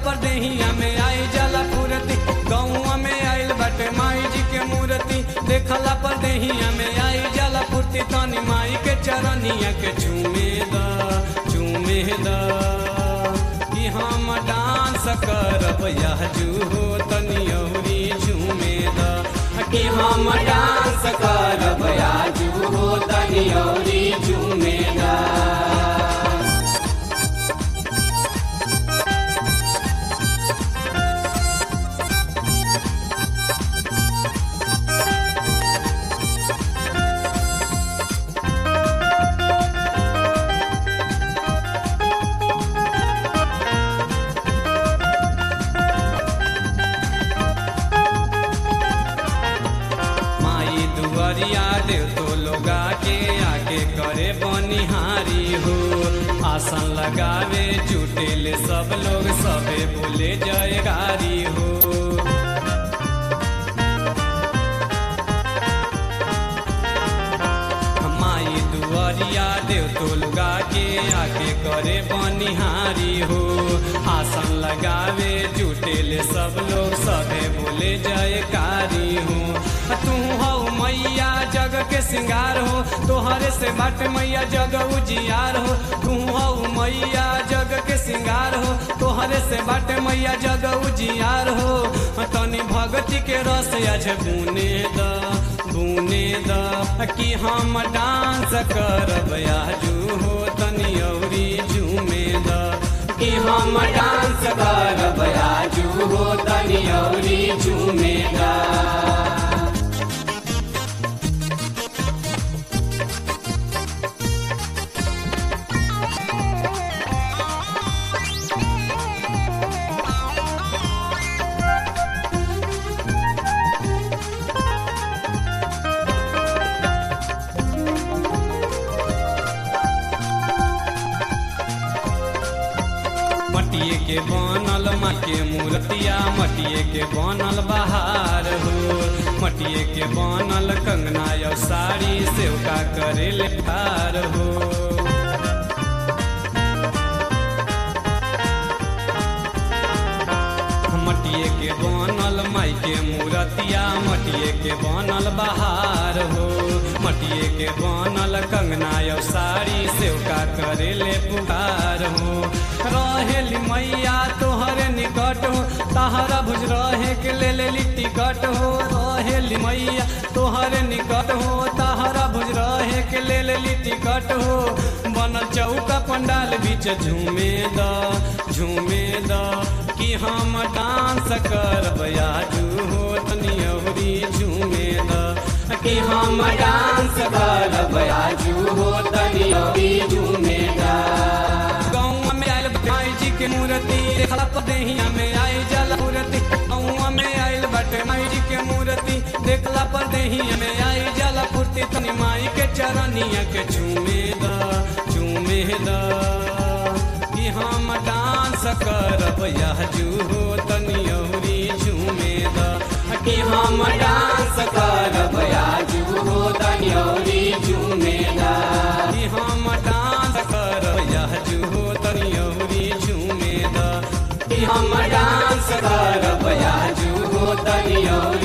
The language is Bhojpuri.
पर देहिया में आई जाला फुरती गौआ में आइल बाटे माई जी के मूर्ति देखला पर देहिया में आई जाला फुर्ती तनी माई के चरनिया के चूमे द चूमे द कि हम डांस करब यह जूहो तनी औरी झूमे द कि हम डांस करब या जूहो तनी औरी झूमे द माई दुआरिया देव तो लोगा के आके करे बनिहारी हो आसन लगावे जुटेले सब लोग सबे बोले जयगारी हो माई दुआरिया देव तो लोगा के आके करे बनिहारी हो आसन लगावे जुटेले सब लोग सबे बोले जयकारी हो तू हो मैया जग के सिंगार हो तोहरे से बाट मैया जग उजियार हो तू हो मैया जग के सिंगार हो तोहरे से बाट मैया जग उजियार हो तनी भगती के रस आज बुने द बुने द कि हम डांस करब आजू हो तनी औरी झूमे द कि हम डांस करब आजू हो तनी औरी झूमे द मटिए के बनल माँ के मूर्तिया मटिए के बनल बहार हो मटिए के बनल कंगना या साड़ी सेवका करे ले ठार हो मटिए के बनल माई के मूर्तिया मटिए के बनल बहार हो मटिए के बनल कंगना या साड़ी सेवका करे ले पुकार हो रहेली मैया तोहरे निकट हो तहरा भुज रहे के ले लेली टिकट हो रहेली मैया तोहरे निकट हो तहरा भुज रहे के ले लेली टिकट हो बनल चौका पंडाल बीच झूमे द झूमे द कि हम डांस करब आजू हो तनी अवरी झूमे द कि हम डांस करब आजू हो तनी अवरी झूमे द गौवा में आइल माई जी के मूर्ति देखला पर देहिया में आई जल मूर्ति गौवा में आइल बटे माई जी के मूर्ति देखला पर देहिया में आई जल फुर्ती तनी माई के चरनिया के चूमे द चूमे द कि हम डांस करब यह जूहो तनी औरी झूमे द कि हम डांस करब यह जूहो तनी औरी झूमे द कि हम डांस करब यह जूहो तनी औरी झूमे द कि हम डांस करब यह जूहो तनी औरी